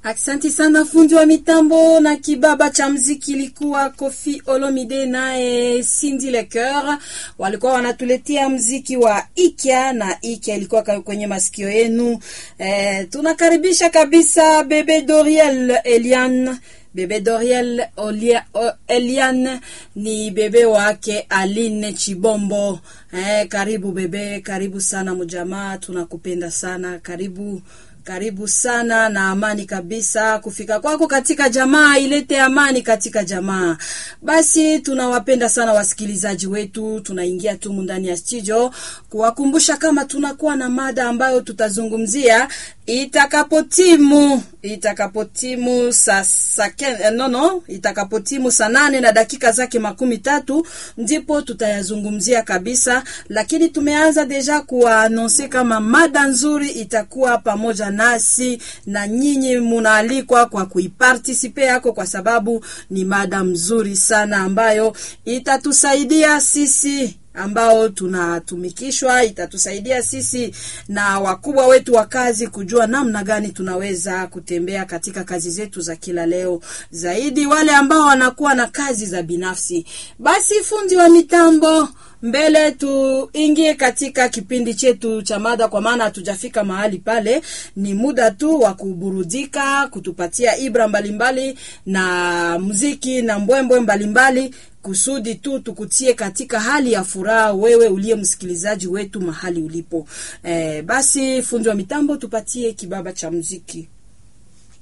Aksanti sana fundi wa mitambo na kibaba cha mziki ilikuwa Kofi Olomide naye Cindy Lecoeur walikuwa wanatuletea mziki wa Ikya na Ikya ilikuwa kwenye masikio yenu. Eh, tunakaribisha kabisa bebe Doriel Elian Bebe Doriel Olia, o, Elian ni bebe wake Aline Chibombo. Eh, karibu bebe, karibu sana mjamaa, tunakupenda sana. Karibu karibu sana na amani kabisa. Kufika kwako katika jamaa ilete amani katika jamaa. Basi tunawapenda sana wasikilizaji wetu, tunaingia tu ndani ya studio kuwakumbusha kama tunakuwa na mada ambayo tutazungumzia itakapotimu itakapotimu saa sa, no, no, itakapotimu saa nane na dakika zake makumi tatu ndipo tutayazungumzia kabisa, lakini tumeanza deja kuwaanonse kama mada nzuri itakuwa pamoja nasi na nyinyi munaalikwa kwa kuipartisipe yako, kwa sababu ni mada mzuri sana ambayo itatusaidia sisi ambao tunatumikishwa, itatusaidia sisi na wakubwa wetu wa kazi kujua namna gani tunaweza kutembea katika kazi zetu za kila leo, zaidi wale ambao wanakuwa na kazi za binafsi. Basi fundi wa mitambo mbele tuingie katika kipindi chetu cha mada, kwa maana hatujafika mahali pale. Ni muda tu wa kuburudika, kutupatia ibra mbalimbali mbali, na muziki na mbwembwe mbalimbali kusudi tu tukutie katika hali ya furaha, wewe uliye msikilizaji wetu mahali ulipo. Eh, basi fundi wa mitambo tupatie kibaba cha muziki.